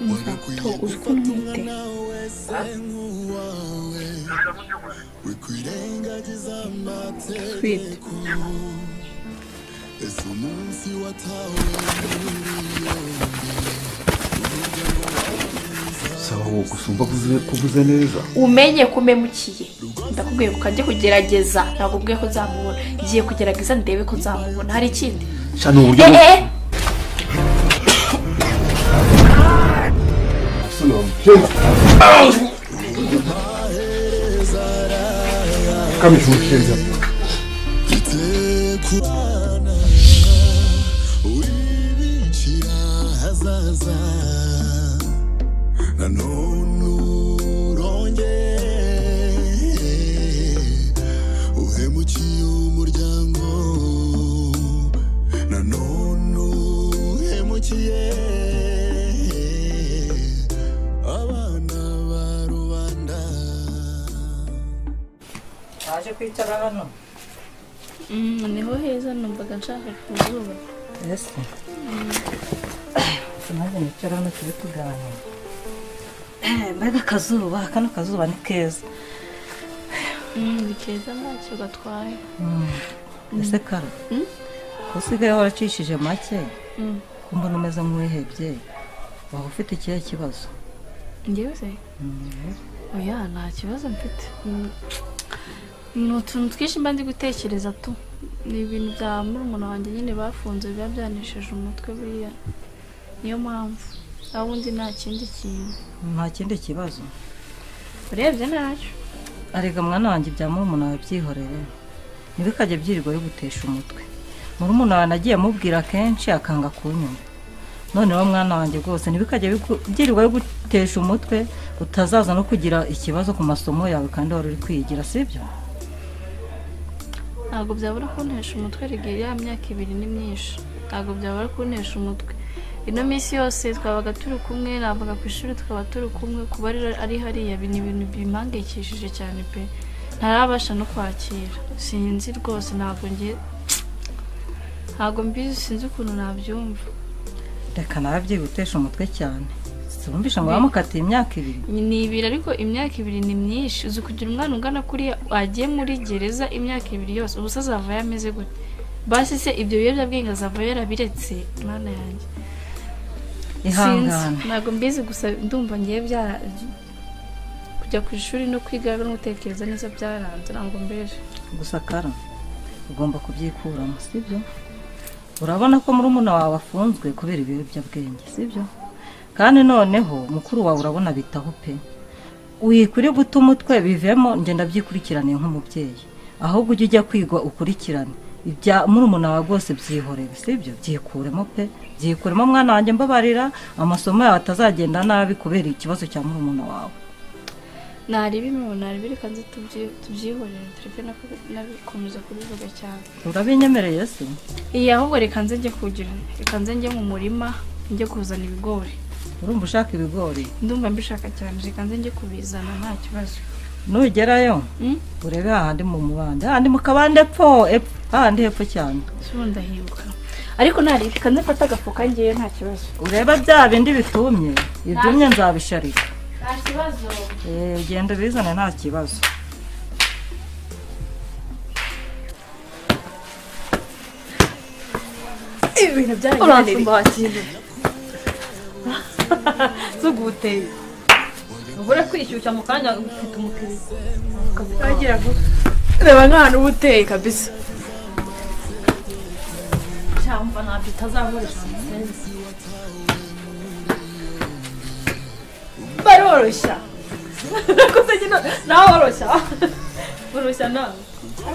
umusatsi uzwi nk'umute twite saba wowe gusa umva kuvuze kuvuze neza umenye ko umemukiye ndakubwiye ngo ukajye kugerageza ntabwo ubwiye ko uzamubona ngiye kugerageza ndebe ko uzamubona hari ikindi sha ni uburyo eee ukabije umushinga waje kwicara hano niho heza numvaga nshaka kuzuba ese tumaze nicara hano turi tuganira mbega akazuba kano kazuba ni keza ni keza ntacyo gatwaye ese kara Mm. ko usigaye waracishije make ko mbona umeze nk'uwihebye waba ufite ikihe kibazo ngewe se oya nta kibazo mfite Mm. ni utuntu twinshi mba ndi gutekereza tu ni ibintu bya murumuna wanjye nyine bafunze biba byanesheje umutwe buriya niyo mpamvu aho undi nta kindi kintu nta kindi kibazo urebye ntacyo arega mwana wanjye ibya murumuna wawe byihorere ntibikajye byirirwa bigutesha umutwe murumuna wawe nagiye mubwira kenshi akanga kunyumva none wa mwana wanjye rwose ntibikajye biku- byirirwa bigutesha umutwe utazaza no kugira ikibazo ku masomo yawe kandi wari uri kwigira sibyo ntabwo byabura kuntesha umutwe rigera ya myaka ibiri ni myinshi ntabwo byabura kuntesha umutwe ino minsi yose twabaga turi kumwe navuga ku ishuri tukaba turi kumwe kuba ari- ari hariya bi- ni ibintu bimpangayikishije cyane pe ntarabasha no kwakira sinzi rwose ntabwo nge ntabwo mbizi sinzi ukuntu nabyumva reka nawe byigutesha umutwe cyane wumvishe ngo wamukatiye imyaka ibiri ni ibiri ariko imyaka ibiri ni myinshi uzi kugira umwana ungana kuriya agiye muri gereza imyaka ibiri yose ubusa azavayo ameze gute basi se ibyo biyobyabwenge azavayo yarabiretse mwana yanjye ihangane Sinzi. ntabwo mbizi gusa ndumva ngiye byara kujya ku ishuri no kwiga no gutekereza neza byaranze ntabwo mbeje gusa kara ugomba kubyikuramo sibyo urabona ko murumuna wawe afunzwe kubera ibiyobyabwenge sibyo kandi noneho mukuru wawe urabona bitaho pe wikwiriye guta umutwe bivemo ngenda byikurikirane nk'umubyeyi ahubwo ujye ujya kwigwa ukurikirane ibya murumuna wawe rwose byihorere sibyo byikuremo pe byikuremo mwana wanjye mbabarira amasomo yawe atazagenda nabi kubera ikibazo cya murumuna wawe naribi imibu naribi reka nzi tubyi- tubyihorere tureke no kubi- nabikomeza kubivuga cyane urabinyemereye se iyi ahubwo reka nze njye kugira reka nze njye mu murima njye kuzana ibigori urumva ushaka ibigori ndumva mbishaka cyane reka nze njye kubizana nta kibazo nugerayo Mm? urebe hahandi mu mubande hahandi mu kabande epfo epfo hahandi hepfo cyane se ubu ndahinguka ariko ntari reka nzafata agafuka ngewe nta kibazo urebe bya bindi bitumye ibyumye nzabisharika nta kibazo Eh, genda ubizane nta kibazo ibintu byarangiye zuguteye ubure kwishyushya mu kanya ufite umukiriya wagira ngo reba nk'ahantu uba uteye kabisa cyangwa ntabyo utazakoresha baroroshya kuko nyine nawe woroshya woroshya nawe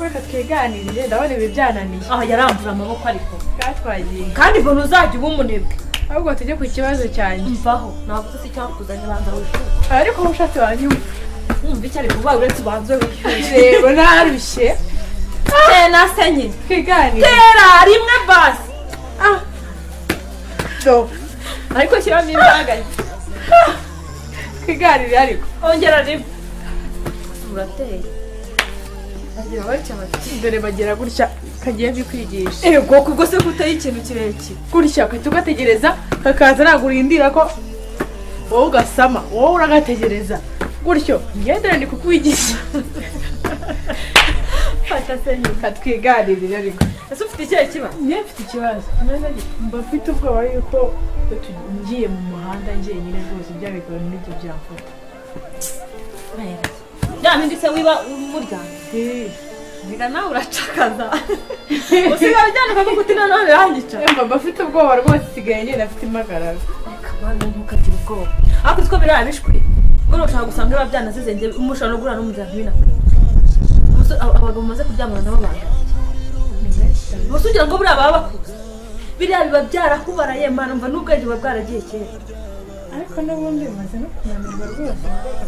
Reka twiganirire ndabona ibi byananiye aha yarambura amaboko ariko twatwagiye kandi ukuntu uzajya uba umunebwe ahubwo tujye ku kibazo cyanjye mvaho ntabwo uzi icyakuzanye banza wishyura ariko umushatsi wanjye wumva icyo ari kuvuga uretse ubanze wishyura ureba narushye tena se nyine twiganire tera rimwe basi Do, ariko shyiramo imbaraga twiganire ariko ongera rimwe urateye bagira batya bati dore bagira gutya kagiye bikwigisha ego kubwo se kutaye ikintu kirekire gutya ugahita ugategereza kakaza nagurindira ko wowe ugasama wowe uragategereza gutyo ngendere ni kukwigisha fata senyu katwiganirire ariko ese ufite ikihe kiba njye mfite ikibazo mba mfite ubwoba yuko utu- ngiye mu muhanda njyenyine rwose byabikora n'ibyo byakora bya bindi se wiba umuryanga ngira nawe uracakaza usigaye ujyana ukavuga uti noneho birangica mba mba mfite ubwoba rwose isigaye njyewe afite impagarara kabana ntukagira ubwoba ariko utwo biriya bishwi buriya ushobora gusanga biba byanazize njye umushobora no guhura n'umuryango binakora Umusore- aba- abagabo bamaze kuryamana nabo bangaye gusa ugira ngo buriya baba bakuze biriya biba byarakubaraye mana mva n'ubwenge buba bwaragiye kera ariko n'ubundi bimaze no kunanirwa rwose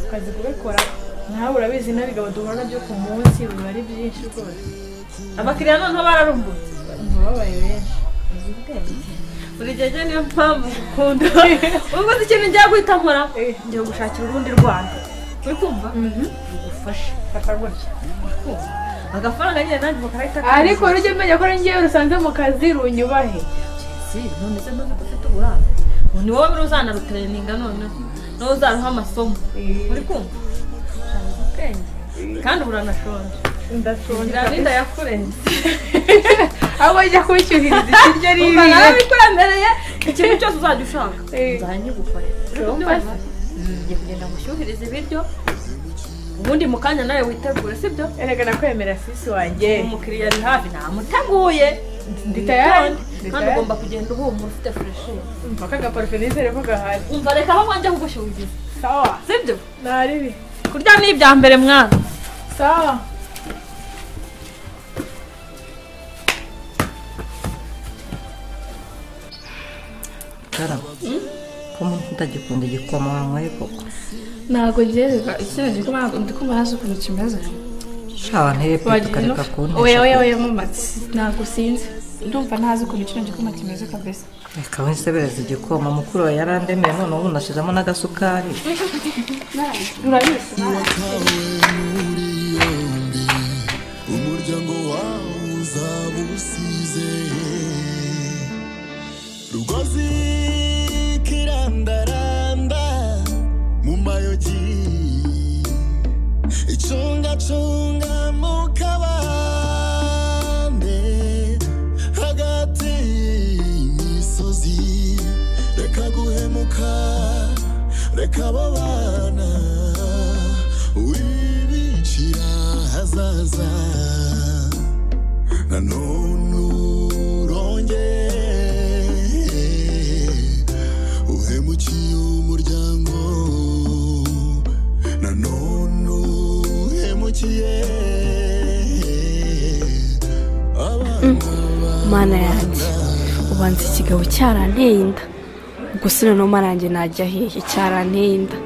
akazi kubikora nawe urabizi n'abigabo duhura nabyo ku munsi biba ari byinshi rwose abakiriya noneho bararumbutse babaye benshi buri gihe njye niyo mpamvu gukunda ubwo si ikintu ngiye guhita nkora ngiye gushakira urundi rwanda uri kumva rugufasha fata gutya agafaranga nyine nanjye bakarahita ariko rujya umenya ko ari ngewe rusanze mu kazi runyubahe Si, none se none udafite uburara ubu ni wowe biri uzanarutereninga noneho nawe uzaruha amasomo uri kumva Uzaruha ubwenge kandi buranashonje ndashonje ngira n'inda yakurenze aho ajya kubishyuhiriza ikiryo ari umva nawe bikuremereye ikintu cyose uzajya ushaka nzanyigufasha Urumva se? ngiye kugenda ngushyuhirize ibiryo ubundi mu kanya nawe witegure sibyo erega nakwemera sisi wanjye umukiriya ari hafi namuteguye Ndi tayari. kandi ugomba kugenda uhumura ufite fureshi mpaka agaparufe nizere ko gahari umva reka aho wanjye kugushyuhiriza sawa sibyo naribi kurya ni ibya mbere mwana sawa karabo ko umuntu utagikunda igikoma wanywaye koko ntabwo ngereka ikintu gikoma ntabwo ndi kumva hasi ukuntu kimeze shawa ntebe wagiye tukareka ku oya oya ntebe oya mumatsi ntabwo sinzi ndumva ntazi ukuntu kino gikoma kimeze kabisa reka winsebereza igikoma mukuru wawe yarandemeye none ubu nashizemo n'agasukari umuryango wawe uzaba usize rugozi kirandaranda mu mayogi icungacunga mu kabande hagati y'imisozi reka guhemuka reka babana wibicira hazaza nanone urongere uhemukiye umuryango nanone uhemukiye abana mana yanjye ubanza ikigabo cyaranteye inda gusa noneho maranjye najya hehe cyaranteye inda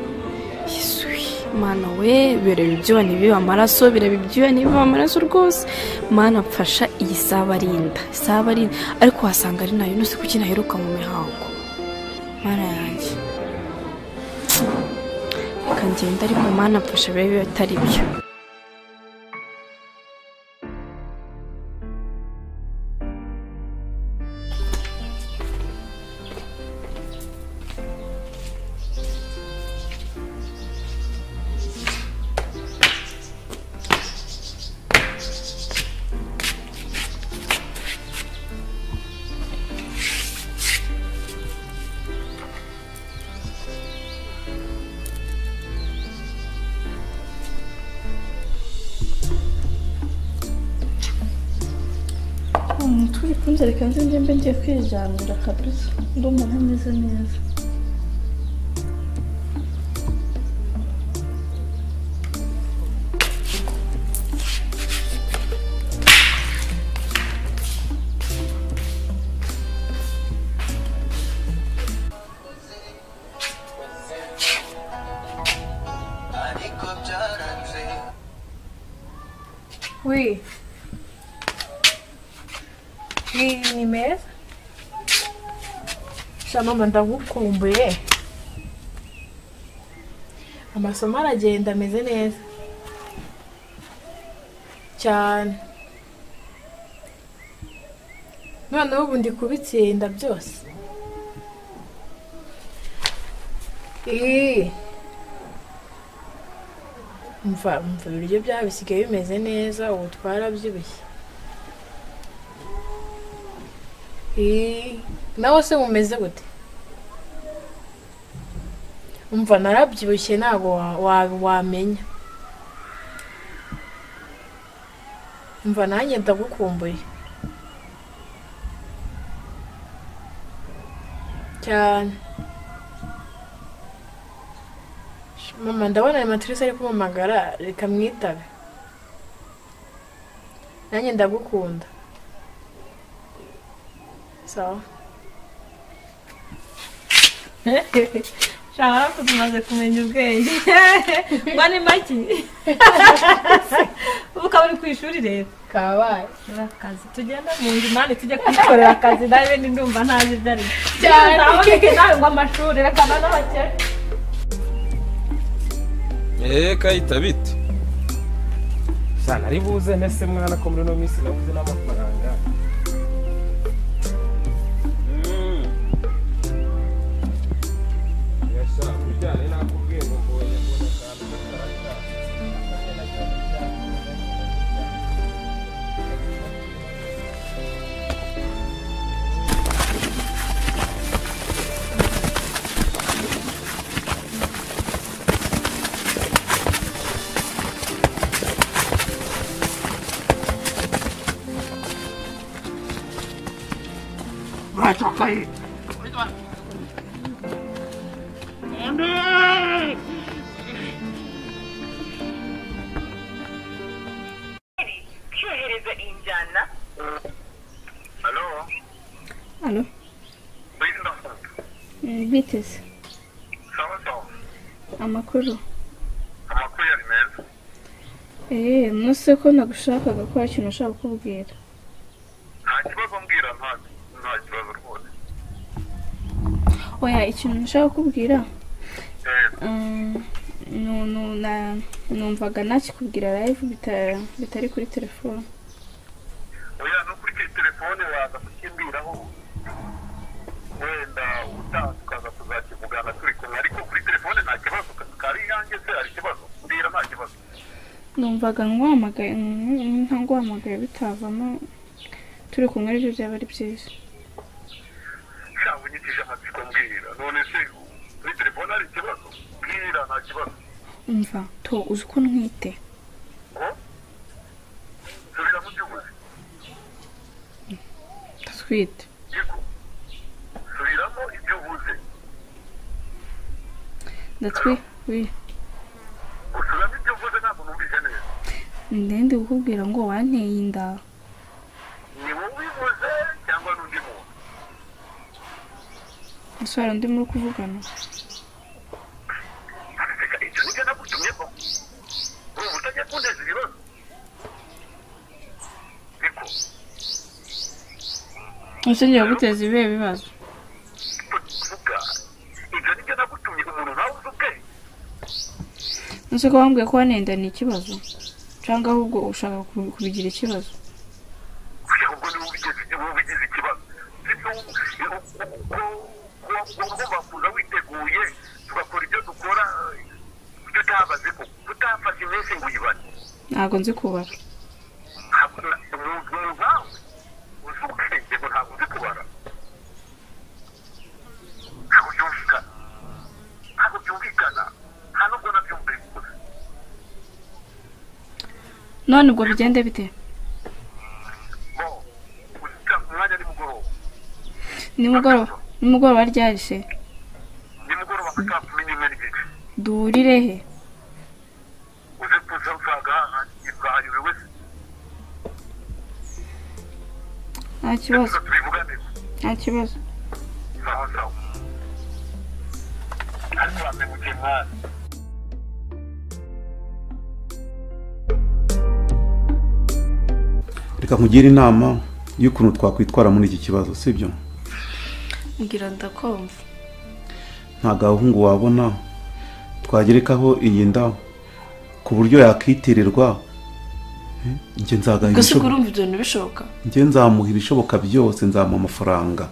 Yesu, mana we bireba ibyuya ntibibe amaraso bireba ibyuya ntibibe amaraso rwose mana mfasha iyi saba ari inda isaba ari inda ariko wasanga ari nayo nose kuki naheruka mu mihango mana yanjye reka ngenda ariko mana mfasha birebe atari byo umutu bikunze reka nze njye mbe ngiye kwiryamira kabisa ndumva ntameze neza Uy. Ni, ni meza. Sha mama ndagukumbuye. Amasomo aragenda ameze neza. cyane noneho ubu ndi kubitsinda byose Ii. mva mva ibiryo byawe bisigaye bimeze neza ubu twarabyibushye Ii. nawe se mumeze gute umva narabyibushye ntabwo wa- wa- wamenya umva nanjye ndagukumbuye cyane Sh- mama ndabona ayo matrice ari kumpamagara reka mwitabe nanjye ndagukunda sawa shaka natwe tumaze kumenya ubwenge mba ni make ubu ukaba uri ku ishuri rero kabaye akazi tugenda mu nzu mani tujye kwikorera akazi nawe ni ndumva ntazi ibyo ari Cyane. byo nawe ngo amashuri reka na n'abakene eee kayita bite cyane ari buze ntese mwana ko muri ino minsi nabuze n'amafaranga yashaka ujyane nakubwiye ngo mboye mbona akantu k'akaraka. twohereza injyana halo Halo, witwa eh, biteze sawa sawa amakuru amakuru yari meza eh nose ko nagushakaga ko hari ikintu nashaka kukubwira nta kibazo mbwira nta nta kibazo rwose oya ikintu nashaka kukubwira Eh, mm, nu- nu- na- numvaga nakikubwira live bita- bitari kuri telefone oya no kuri ke telefone waza kukimbwiraho wenda utaha tukaza kuzakivugana turi kumwe ariko kuri telefone nta kibazo kari yanjye se hari ikibazo mbwira nta kibazo numvaga nguhamagaye mm, ntanguhamagaye bitavamo turi kumwe aribyo byaba ari byiza sha unyitije amatsiko mbwira none se kuri telefone hari ikibazo mbwira nta kibazo mva to uzi uko ntwite ngo subira mu by'ubuzi ndatwite yego subiramo ibyo uvuze ndatwi wi gusubiramo ibyo uvuze ntabwo numvise neza ndende kukubwira ngo wanteye inda ni wowe ubivuze cyangwa n'undi muntu ese hari undi muri kuvugana reka icyo nibyo nagutumyeho ubu utajya kunteza ibibazo niko ese ngiye guteza ibihe bibazo vuga ibyo nibyo nagutumye umuntu nawe uzi ubwenge ese ko wambwiye ko wanenda ni ikibazo cyangwa ahubwo ushaka ku- kubigira ikibazo kugira ngo niba ubigeze niba ubigize ikibazo sibyo ugomba kuza witeguye tugakora ibyo dukora tutabaze ko tutafashe iminsi ngo uyibare ntabwo nzi kubara ntabwo umuntu nkawe uzi ubwenge ngo ntabwo uzi kubara ntabwo byumvikana ntabwo byumvikana nta nubwo nabyo mbikuze none ubwo bigende bite bo uzita umwanya nimugoroba nimugoroba nimugoroba ryarishe nimugoroba nka saa kumi n'imwe n'igice duhurire he uze kuza mfaga ibwahaye buri wese nta kibazo tuza tubivugane nta kibazo sawa sawa ariko wamenguke mwana reka nkugire inama y'ukuntu twakwitwara muri iki kibazo sibyo ngira ndakumva nta gahungu wabona twagerekaho iyi nda ku buryo yakwitirirwa njye nzamuha gusa ubwo ibishoboka urumva ibyo bintu bishoboka njye nzamuha ibishoboka byose nzamuha amafaranga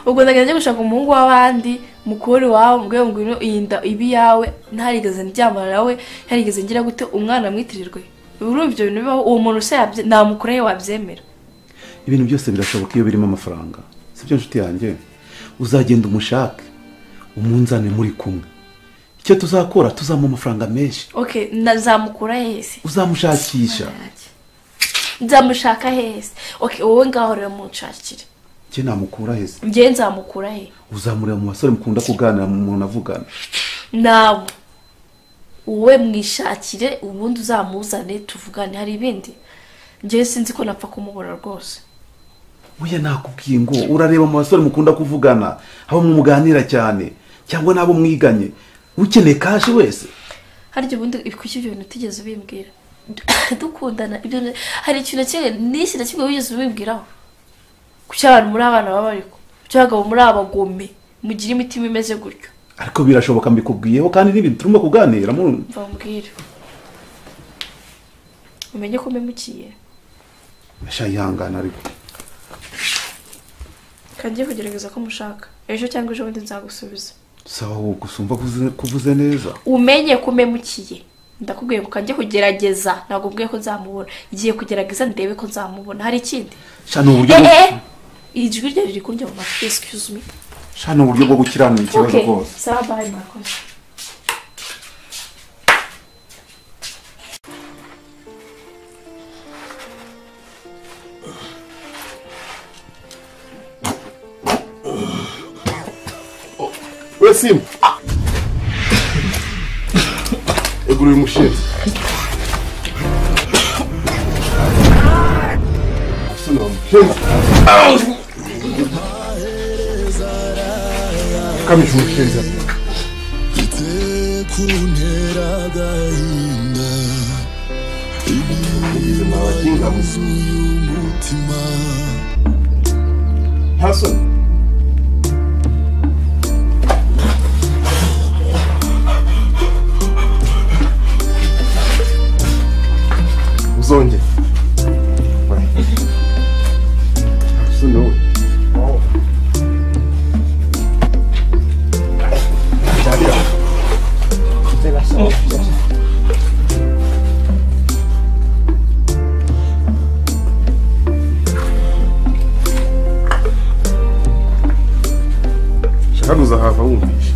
ubwo ndagenda njya gushaka umuhungu w'abandi mukuru iwawe mubwire ngo ngwino iyi nda ibe iyawe ntarigeze ndyamana nawe ntarigeze ngira gute umwana amwitirirwe urumva ibyo bintu bibaho uwo muntu se yabye- namukura ye wabyemera ibintu byose birashoboka iyo birimo amafaranga sibyo nshuti yanjye uzagenda umushake umunzane muri kumwe icyo tuzakora tuzamuha amafaranga menshi ok nazamukura hese uzamushakisha nzamushaka hese ok wowe ngaho rero munshakire njye namukura heza njye nzamukura he uzamurira mu basore mukunda kuganira mu muntu avugana nawe wowe mwishakire ubundi uzamuzane tuvugane hari ibindi njye sinzi ko napfa kumubura rwose buya nakubwiye ngo urareba mu basore mukunda kuvugana haba muganira cyane cyangwa n'abo mwiganye ukeneye kashi wese harya ubundi kuki ibyo bintu utigeze ubimbwira dukundana ibyo ni- hari ikintu na kimwe n'iki na kimwe wigeze ubimbwiraho ku cy'abantu muri abana baba ariko ku cy'abagabo muri abagome mugira imitima imeze gutyo ariko birashoboka mbikubwiyeho kandi n'ibintu turimo kuganira mu- mva mbwire umenye ko mpemukiye sha yihangana ariko kangiye kugerageza ko mushaka ejo cyangwa ejo bundi nzagusubiza sawa wowe gusa umva kuvuze- kuvuze neza umenye ko umemukiye ndakubwiye ngo kanjye kugerageza ntabwo ubwiye ko nzamubona ngiye kugerageza ndebe ko nzamubona hari ikindi sha ni uburyo Eh, bwo- eh, ijwi rye riri kundya mu matwi excuse me sha ni uburyo bwo gukiranura ikibazo okay rwose sawa bye murakoze we simu egura uyu mushinzi Asana mushinzi kamije umushinzi mfite kuntera agahinda ubuzima bakinga yuzuye umutima nta soni uzongere soni wowe shaka ntuzahava wumvishe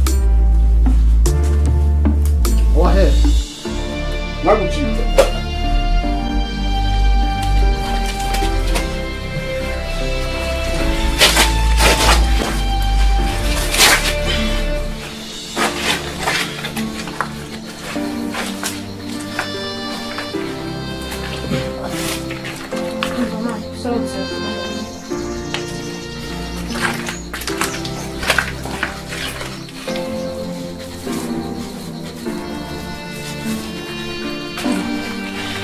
wahere nagucika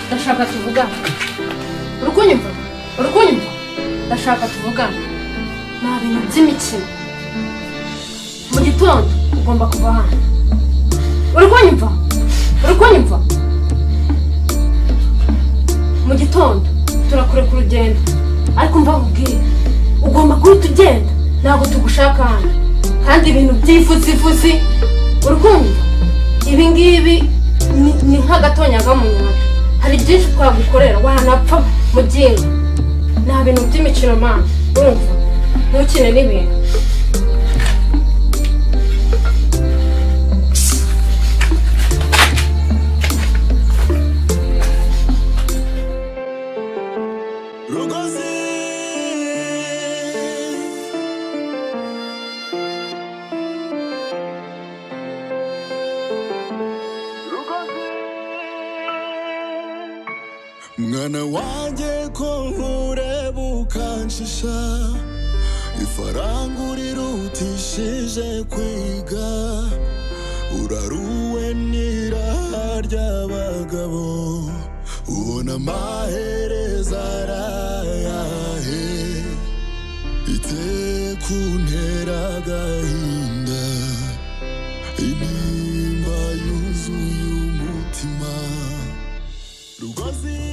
ndashaka tuvugane uri kunyumva uri kunyumva ndashaka tuvugane nta bintu by'imikino mu gitondo ugomba kuva hano uri kunyumva uri kunyumva mu gitondo turakure ku rugendo ariko mbabubwire ugomba guhita ugenda ntabwo tugushaka hano kandi ibintu by'ifusifusi uri kunyumva ibi ngibi ni- ni nk'agatonyanga mu nyanja hari byinshi twagukorera wanapfa mu byinga nta bintu by'imikino mana urumva ntukine n'ibintu rugozi mwana wanjye ko nkureba ukanshisha ifaranga urirutishije kwiga uraruwe n'iraha ry'abagabo ubona amahereza arayahe ite kuntera agahinda intimba yuzuye umutima rugozi